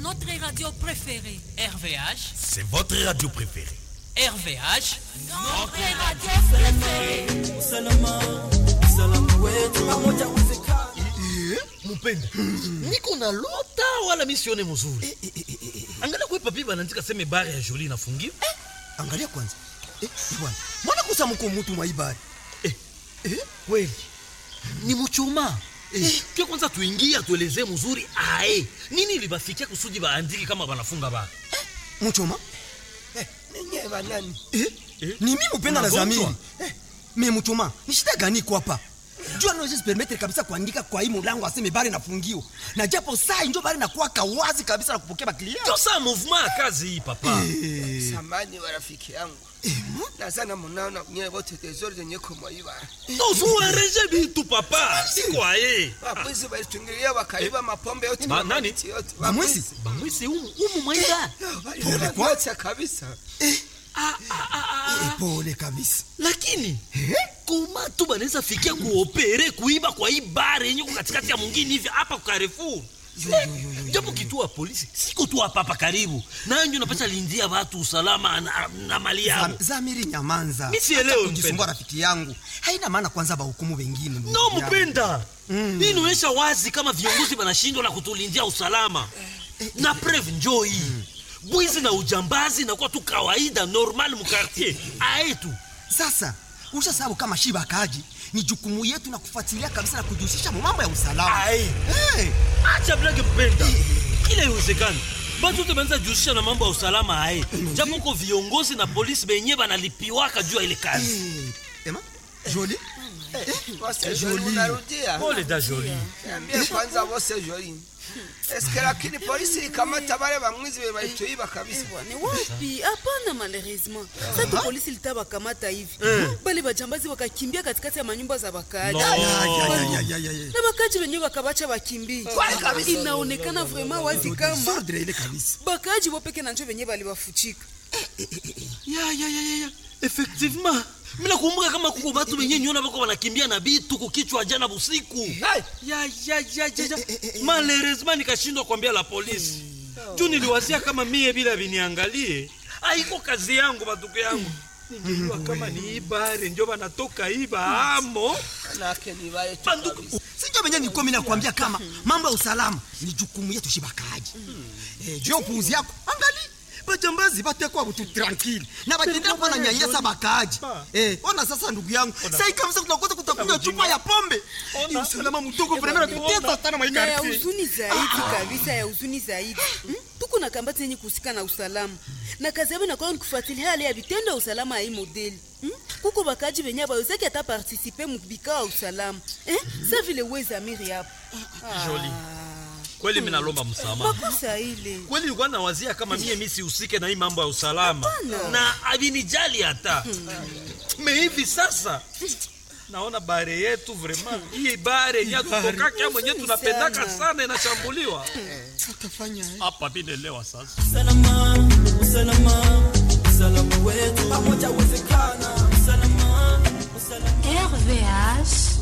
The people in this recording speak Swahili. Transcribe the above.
notre radio préférée. RVH, C'est votre radio préférée. RVH, Notre radio préférée. usalama usalama wetu pamoja uwezekana mupende niko na lota wala misione mzuri angalia kwe papi banaandika seme bare ya joli inafungiwa angalia kwanza eh, bwana mwana kusa mko mutu mwaibari eh, kweli ni muchuma eh, ke kwanza tuingie atuelezee mzuri ae nini libafikia kusudi baandiki kama banafunga bara muchoma ninye banani eh? Eh? ni mi mupenda na Unagonjwa? zamiri eh, me muchoma ni shida gani iko hapa jua naweza permettre kabisa kuandika kwa hii mulango aseme bari nafungio na japo saa injo bari nakuwaka wazi kabisa na kupokea baklia ndio saa mouvement ya kazi hii papa samani wa rafiki yangu nazana munaona nyewe wote tezori zenye kumwaiba tozuareje bitu papa siko aye wabwizi walitungilia wakaiba mapombe yote Ba- na nani? mamiti yote bamwisi bamwisi umu umu mwaida Pole kwa- yote kabisa Eh, pole kabisa lakini koma tu banaweza fikia kuopere kuiba kwa hii bare yenye ko katikati ya mwingine hivi hapa kwa Carrefour Eh, japo kituo ya polisi siko tu hapa hapa karibu nanyo napata lindia watu usalama na, na mali yao Zam- zamiri nyamanza Mi sielewi, Acha kujisumbua mpenda. rafiki yangu haina maana kwanza bahukumu wengine ndugu no yangu. mpenda hii inaonyesha wazi kama viongozi wanashindwa na kutulindia usalama na preve njoo hii bwizi na ujambazi inakuwa tu kawaida normal mukartier aetu sasa usha sababu kama shiba kaji ni jukumu yetu na kufuatilia kabisa na kujihusisha mu mambo ya usalama Aye. hey. acha blage mpenda kila iwezekani batu te banza jihusisha na mambo ya usalama aye japo ko viongozi na polisi benye banalipiwaka juu ya ile kazi hey. ema joli wose joli unarudia pole da joli niambie kwanza wose joli eske lakini polisi ikamata wale bamwizi be balituiba kabisa ni wapi hapana malheureusement sasa polisi litawakamata hivi bale bajambazi wakakimbia katikati ya manyumba za wakaaji No. Ya, ya, ya, ya, ya, ya. na wakaaji wenyewe wakabacha wakimbie inaonekana vraiment wazi kama Sordre ile kabisa bakaaji wopeke na njo wenyewe baliwafuchika ya ya ya ya ya effectivement mina kumbuka kama kuko batu benye niona bako banakimbia na bitu kukichwa jana busiku ya ya ya ya ya malheureusement nikashindwa kuambia la polisi juu niliwazia kama mie bila viniangalie aiko kazi yangu batuko yangu ningejua kama ni ibare njo banatoka iba amo nake ni wale tu banduku kabisa sinjo venye nikomi nakwambia kama mambo ya usalama ni jukumu yetu shibakaji eh, juu ya upuuzi yako angali bajambazi batekwa butu tranquille na batendea kuwa na nyanyasa bakaaji eh, ona sasa ndugu yangu sai kabisa tunakosa kutakunywa chupa ya pombe ni usalama mtoko vrema natutesa sana na ya maikarti huzuni zaidi kabisa ya huzuni zaidi Hmm? tuko na kambati yenye kuhusika na usalama na kazi yabo inakuwa ni kufuatilia hali ya vitendo ya usalama ya hii modeli Hmm? kuko bakaji benye abawezaki ata partisipe mubikao ya usalama Eh? sa vile wezamiri hapo Joli. kweli minalomba msamaha makosa ile kweli nilikuwa nawazia kama mie mi sihusike na hii mambo ya usalama na avinijali hata me hivi sasa naona bare yetu vraiment hii bare yenye tutokaka mwenye tunapendaka sana. sana inashambuliwa hapa binelewa sasa usalama usalama usalama wetu pamoja uwezekana usalama usalama RVH